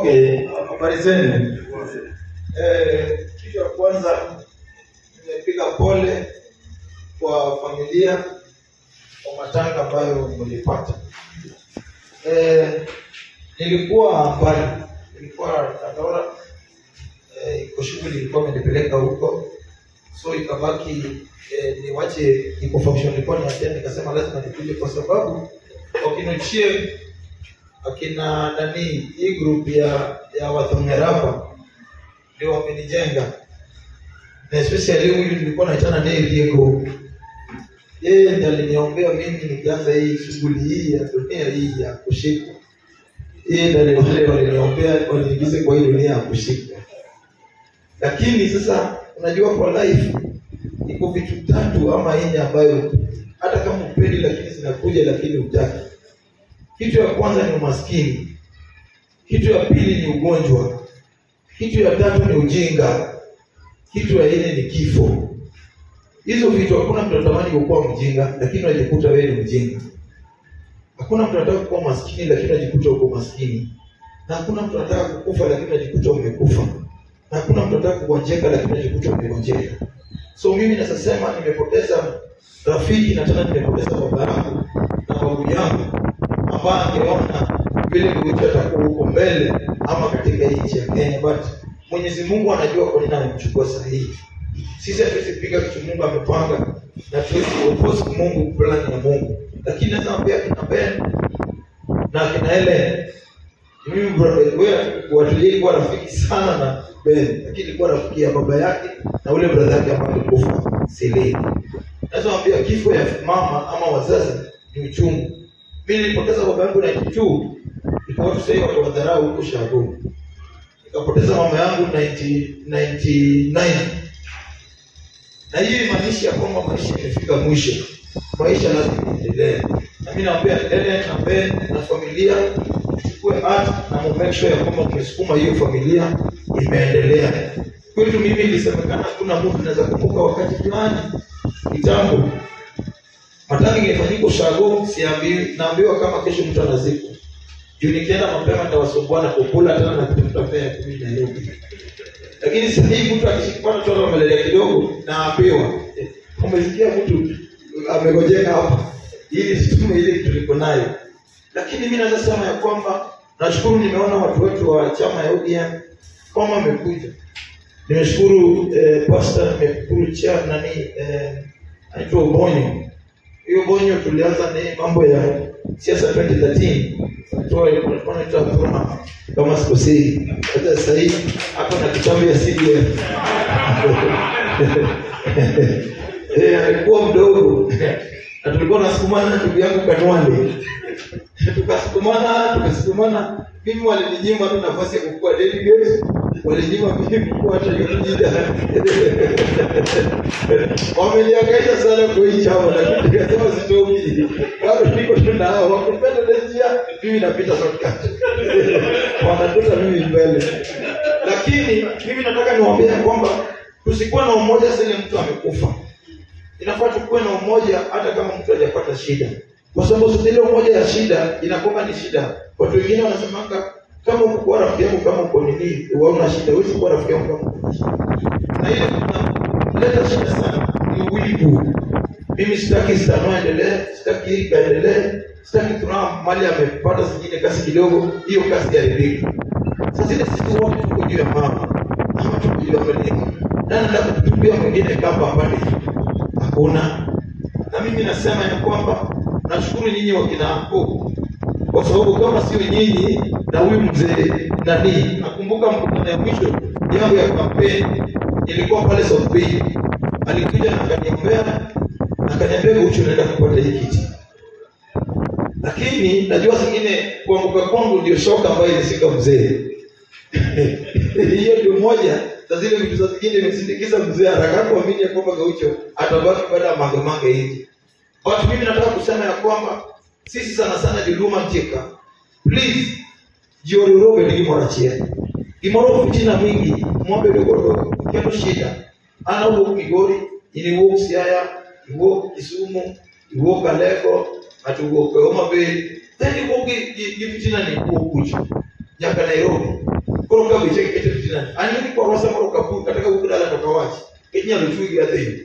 Okay, habari zenu. Eh, kitu ya kwanza nimepiga pole kwa familia kwa matanga ambayo mlipata. Eh, nilikuwa mbali, nilikuwa Tandora, eh, iko shughuli ilikuwa imenipeleka huko, so ikabaki eh, niwache iko function ilikuwa niachia, nikasema lazima nikuje kwa sababu wakinochie akina nani hii group ya ya Wathongerapa ndio wamenijenga na especially huyu nilikuwa naitana naye Diego, yeye ndiye aliniombea mimi nikianza hii shughuli hii ya dunia hii ya kushikwa. Yeye ndiye wale waliniombea waniingize kwa hii dunia ya kushikwa. Lakini sasa, unajua kwa life iko vitu tatu ama nne ambayo hata kama upendi, lakini zinakuja, lakini utaki. Kitu ya kwanza ni umaskini, kitu ya pili ni ugonjwa, kitu ya tatu ni ujinga, kitu ya nne ni kifo. Hizo vitu hakuna mtu anatamani kukuwa mjinga, lakini unajikuta wewe ni mjinga. Hakuna mtu anataka kuwa maskini, lakini unajikuta uko maskini, na hakuna mtu anataka kukufa, lakini unajikuta umekufa, na hakuna mtu anataka kugonjeka, lakini unajikuta umegonjeka. So mimi nasema nimepoteza rafiki na tena nimepoteza baba yangu na babu yangu ambaye angeona vile kuicha atakuwa huko mbele ama katika hii nchi ya Kenya, but Mwenyezi Mungu anajua kwa nini amemchukua sahihi. Sisi hatuwezi piga kitu Mungu amepanga na tuwezi kuoppose Mungu plan ya Mungu, lakini nasema pia kina Ben na kina Helen, mimi bro- wewe watulie kuwa rafiki sana na Ben, lakini ilikuwa rafiki ya baba yake na ule brother yake ambaye alikufa Seleni. Naweza pia kifo ya mama ama wazazi ni uchungu. Mimi nilipoteza baba yangu 92 ikawa watu sasa watu wadharau huko Shago. Nikapoteza mama yangu 90 99 na hiyo imaanisha kwamba maisha imefika mwisho, maisha lazima iendelee. Na mimi naambia Ellen na Ben na familia chukue art na mu make sure ya kwamba tumesukuma hiyo familia imeendelea. Kwetu mimi ilisemekana hakuna mtu anaweza kumbuka wakati fulani kitambo matanga ingefanyika Ushago, siambiwi, naambiwa kama kesho mtu anazikwa. Juu nikienda mapema nitawasumbua na kukula tena na kutafuta fare ya kumi Nairobi. Lakini sasa hivi mtu akishikana tu amelelea kidogo, naambiwa eh, umesikia mtu amegojeka hapa, ili situme ile kitu liko nayo. Lakini mimi naweza sema ya kwamba nashukuru, nimeona watu wetu wa chama ya ODM kama wamekuja. Nimeshukuru eh, pastor, nimeshukuru chair nani eh, anaitwa Ubonyo hiyo bonyo tulianza na mambo ya siasa 2013 toa ilikuwa inaitwa Furaha kama sikosei. Hata sasa hivi hapo na kitabu ya CDF eh, alikuwa mdogo na tulikuwa nasukumana na ndugu yangu Kanwale tukasukumana tukasukumana, mimi walininyima tu nafasi ya kukuwa delegate, walinyima mimi kukuwa hata leader wameniangaisha sana kwa hii chama, lakini nikasema sitoki, bado niko tu na hao wakupenda ile njia, mimi napita shortcut wanatuta mimi mbele. Lakini mimi nataka niwaambie ya kwamba tusikuwa na umoja sasa ile mtu amekufa. Inafaa tukuwe na umoja hata kama mtu hajapata shida, kwa sababu sasa ile umoja ya shida inakuwa ni shida. Watu wengine wanasemanga kama uko kwa rafiki yangu, kama uko nini, waona shida, huwezi kuwa rafiki yangu kama uko na shida. Na ile leta shida sana ni wivu. Mimi sitaki Stano endelee, sitaki hii kaendelee, sitaki tuna mali amepata zingine kasi kidogo, hiyo kasi iharibike. Sasa ile sisi wote tuko juu ya mama ama tuko juu ya Amerika, nani ndio kutupia mwingine kamba mbali? Hakuna. Na mimi nasema ya kwamba nashukuru nyinyi wakina hapo kwa sababu kama sio nyinyi na huyu mzee nani, nakumbuka mkutano ya mwisho yangu ya kampeni ilikuwa pale South Bay, alikuja na akaniombea na akaniambia Guchu, unaenda kupata hii kiti, lakini najua zingine kuanguka kwangu ndio shoka ambayo ilisika mzee hiyo ndio moja za zile vitu za zingine imesindikiza mzee haraka kuamini ya kwamba Gaucho atabaki baada ya mangemange hivi. But mimi nataka kusema ya kwamba sisi sana sana Jiluma Njeka, please jiororobe ni gimorachie gimoro fitina mingi mwombe dogodogo kendo shida ana uwuok Migori in iwuok Siaya iwuok Kisumu iwuok Aleko ng'ato owuok Homa Bay then iwuok gi gi- gi fitina ni iwuok kucho nyaka Nairobi icheke kete fitina ani ni kwa rosa moro kapu kataka kukudala toka wachi kenya luchugi ya thini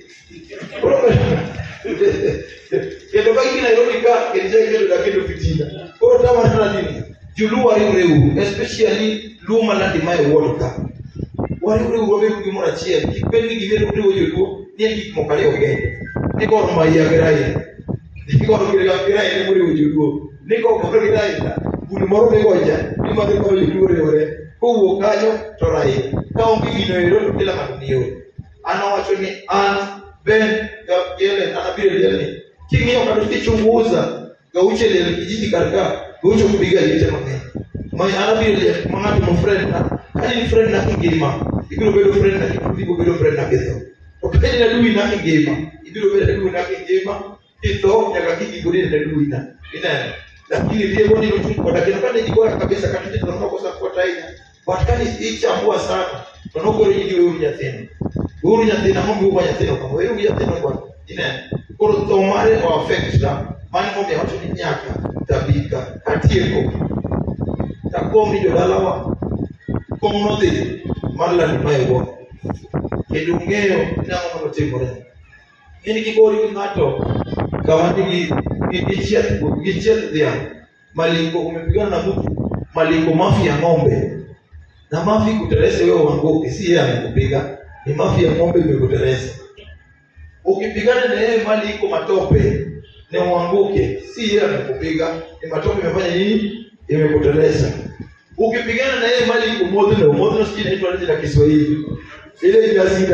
kendo ka gina Nairobi ka kendo kendo da kendo fitina koro tama tana nini julu wariure u especially luma landi mae world cup wariure u wabe gimoro achiel kik bed ni gimero riwo joluo ni en gik moko ariyo kende ni gor maiya gi raila ni gor gi raila ni moriwo joluo ni gor gi raila bul moro migoja ni madhi koro joluo riwore kowuok kanyo to raila ka onge gino ero to kila ng'ato ni yore an awacho ni an Ben Gabriel anabiri lielni king'iyo kata kichunguza Gaucho ile kijiji karika Gaucho kupiga yote mang'eny mai anabiri liel mang'ato mo friend na kani ni friend na kingima ibiro bedo friend na ibiro bedo friend na ketho to kani na dui na kingima ibiro bedo dui na kingima kitho nyaka kiki gudi na dui na ina lakini pia bodi ni mtu kwa dakika kani ni bora kabisa kati tunaona kosa kwa taina but kani ichambua sana tonokore ni wewe unyathini uru nyathina mombi uwa nyathino kama wewe nyathino kwa ine koro tho mare o affect ta mani mombi wacho ni nyaka tabika katieko takomi jodalawa kom nodhi mar landi maewo kendo ung'eyo nang'o mondo timore in gigori gi ng'ato kama nigi gichieth gichieth dhiang' malingo umepigana na mtu malingo mafi ya ng'ombe na mafi kuterese wewe wanguke si yeye amekupiga ni mafi ya ng'ombe imekuteresa. Ukipigana na yeye mali iko matope na uanguke, si yeye amekupiga, ni matope imefanya nini? Imekuteresa. Ukipigana na yeye mali iko modhno, modhno sijui inaitwa nini na Kiswahili ile inazida.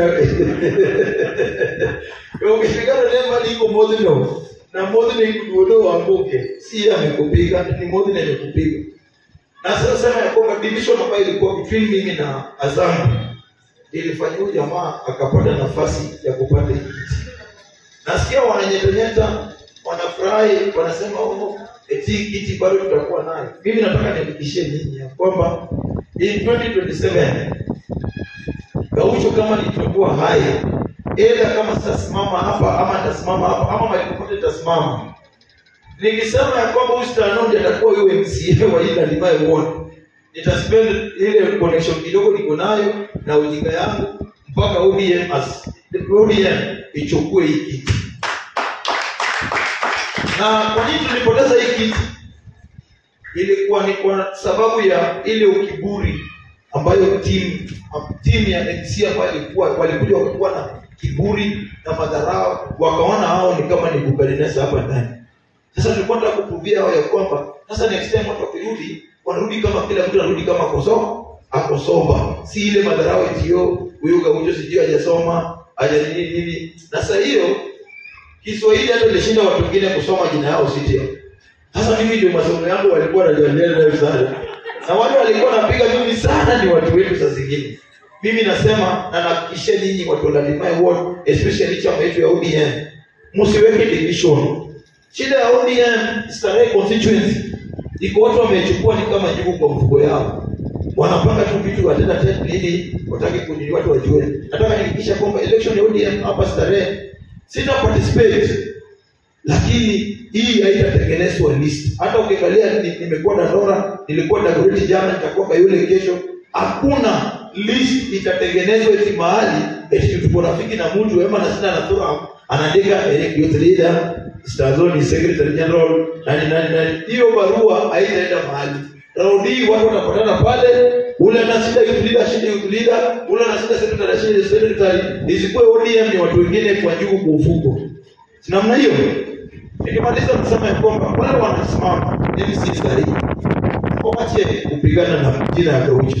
Ukipigana na yeye mali iko modhno na modhno iko duodo uanguke, si yeye amekupiga, ni modhno imekupiga. Na sasa sema ya kwamba division ambayo ilikuwa between mimi na Azam ilifanya huyu jamaa akapata nafasi ya kupata hii kiti. Nasikia wananyetanyeta, wanafurahi, wanasema oh, eti hii kiti bado tutakuwa nayo. Mimi nataka nihakikishie nyinyi ya kwamba in 2027 Gaucho kama nitakuwa hai, ila kama sitasimama hapa ama nitasimama hapa ama mahali popote nitasimama, nikisema ya kwamba huyu Stanondi atakuwa huyo MCA wa ile Limaye Ward nitaspend ile connection kidogo niko nayo na ujinga yangu mpaka ODM as ODM ichukue hii kiti. Na kwa nini tulipoteza hii kiti? Ilikuwa ni kwa sababu ya ile ukiburi ambayo timu timu ya MC ambayo ilikuwa walikuja wakakuwa na kiburi na madharau, wakaona hao ni kama ni Nebukadneza hapa ndani. Sasa tulikuwa tunataka kuprovia hao ya kwamba sasa next time watu wakirudi wanarudi kama kila mtu anarudi kama akosoma akosoma, si ile madharau etio huyu Gaucho sijui hajasoma haja nini nini. Na sasa hiyo Kiswahili hata ilishinda watu wengine kusoma jina yao sitia. Sasa mimi ndio masomo yangu walikuwa wanajadiliana nayo sana, na wale walikuwa wanapiga mimi sana ni watu wetu. Saa zingine mimi nasema na nahakikishia nyinyi watu wa Landimai Ward, especially chama yetu ya ODM, msiweke division. Shida ya ODM Starehe constituency iko watu wamechukua ni kama jibu kwa mfuko yao, wanapanga tu vitu watenda tena nini, wataki kuni watu wajue. Nataka nihakikisha kwamba election ya ODM hapa Starehe sita participate, lakini hii haitatengenezwa list. Hata ukiangalia ni- nimekuwa Dandora, nilikuwa Dagoretti jana, nitakuwa Kayole kesho, hakuna list itatengenezwa eti mahali eti tuko rafiki na mtu ema na sina natura anaandika Eric Youth Leader Stazoni Secretary General nani nani nani. Hiyo barua haitaenda mahali. Raundi hii watu watapatana pale, ule ana shida youth leader, shida youth leader, ule ana shida secretary, shida secretary. Isikuwe ODM ni watu wengine kwa juu kwa ufuko. Si namna hiyo. Nikimaliza kusema ya kwamba wale wanasimama mimi si sahihi. Waache kupigana na jina ya Gaucho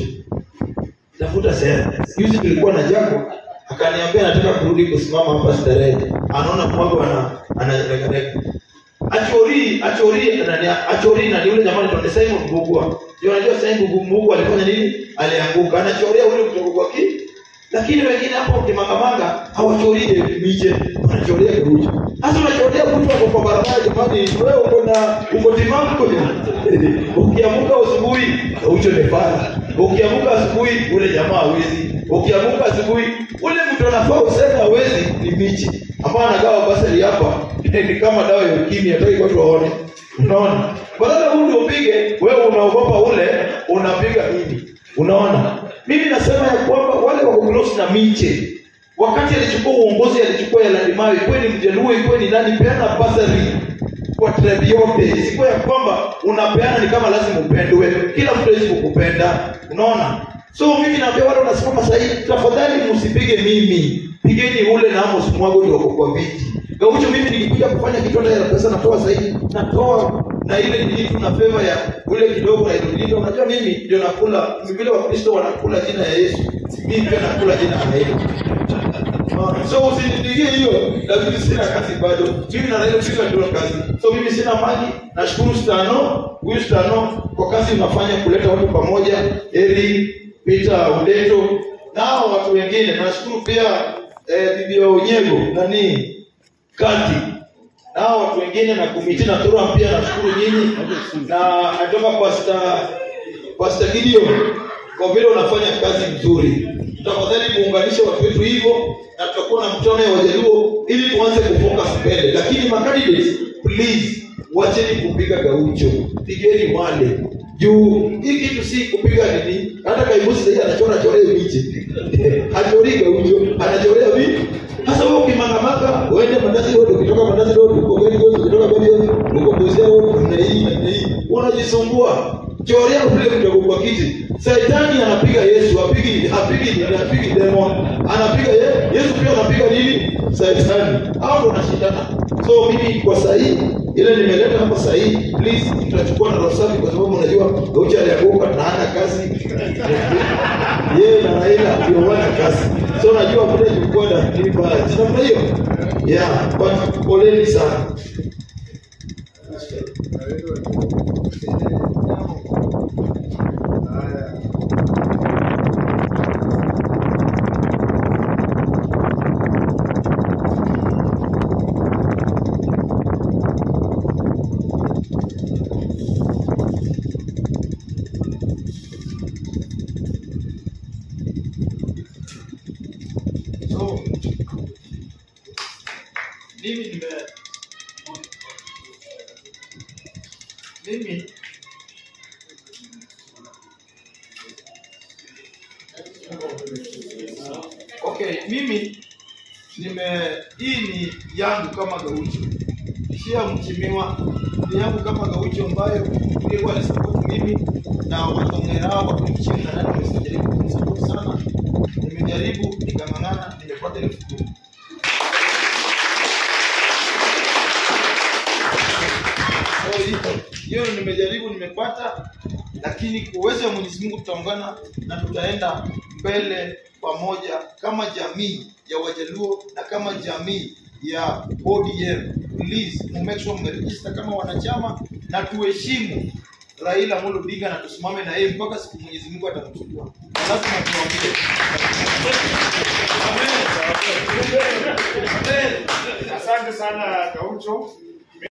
tafuta sehemu. Juzi tulikuwa na Jaco akaniambia nataka kurudi kusimama hapa starehe, anaona kwamba ana anaregarega achori achori nani achori na ni yule jamani ndo Simon Mbugua. Ndio unajua Simon Mbugua alifanya nini? Alianguka. Anachoria ule kutoka kwa ki. Lakini wengine hapo kimangamanga hawachorie miche, wanachoria kuruja. Sasa unachoria mtu wako kwa barabara jamani, wewe uko na uko timamu kwenye. Ukiamuka asubuhi, ucho ni fara. Ukiamuka asubuhi, ule jamaa hawezi. Ukiamuka asubuhi, ule mtu anafaa useme hawezi ni miche. Ambao anagawa basari hapa ni kama dawa ya ukimwi, hataki watu waone. Unaona? Badala huyu ndio upige, wewe unaogopa ule, unapiga mimi. Unaona? mimi nasema ya kwamba wale wako close na miche wakati alichukua uongozi alichukua ya Ladimayo ikuwe ni mjaluo ikuwe ni nani peana basari kwa tribe yote isikuwa ya kwamba unapeana ni kama lazima upendwe kila mtu hawezi kukupenda unaona so mimi naambia wale wanasimama sahii tafadhali msipige mimi pigeni ule na Amos Mwago ndio wako kwa viti gaucho mimi nikikuja kufanya kitu hata ya pesa natoa sahii natoa na ile nilitu na favor ya ule kidogo na ile nilitu unajua mimi ndio nakula vile wakristo wanakula jina ya Yesu mimi pia nakula jina la Yesu so usinipigie hiyo lakini sina kazi bado mimi na Raila sisi ndio kazi so mimi sina mali nashukuru stano huyu stano kwa kazi unafanya kuleta watu pamoja Eri Peter Udeto nao watu wengine nashukuru pia eh, bibi wa Unyego nani kati nao watu wengine na kumiti na tura pia nashukuru nyinyi na natoka pasta pasta Gideon kwa vile unafanya kazi nzuri tafadhali muunganishe watu wetu hivyo na tutakuwa na mkutano ya wajaluo ili tuanze kufocus mbele lakini macandidates please wacheni kupiga gaucho pigeni wale juu hii kitu si kupiga nini hata kaibusi sahii anachora chorea miche hachori gaucho anachorea vipi sasa wewe ukimangamaka uende mandazi road ukitoka mandazi road uko gani gozo ukitoka gani uko bozia road na hii na hii unajisumbua chorea ule mdogo kwa kiti Saitani anapiga Yesu, apigi apigi apigi demon, anapiga ye, Yesu pia anapiga nini? Saitani. Hao ndo wanashindana. So mimi kwa sahihi ile nimeleta hapa sahihi, please tutachukua na roho safi kwa sababu unajua Gaucho alianguka na hana kazi. Yeye na Raila ndio wana kazi. So najua kule tulikuwa na lipa. Namna hiyo. Yeah, but poleni sana. So mimi nime mimi okay, mimi nime hii ni yangu kama gaucho, sio mchimiwa, ni yangu kama gaucho ambayo Mungu alisupport mimi na watongera hao watu chini na nani wamejaribu kunisupport sana. Nimejaribu nikang'ang'ana, nimepata elfu kumi. So, hiyo- hiyo nimejaribu nimepata lakini kwa uwezo wa Mwenyezi Mungu tutaungana na tutaenda mbele pamoja kama jamii ya Wajaluo na kama jamii ya ODM. Please mu make sure mmeregister kama wanachama na tuheshimu Raila Amolo Odinga na tusimame na yeye mpaka siku Mwenyezi Mungu atamchukua. Lazima tuambie. Amen. Amen. Asante sana Gaucho.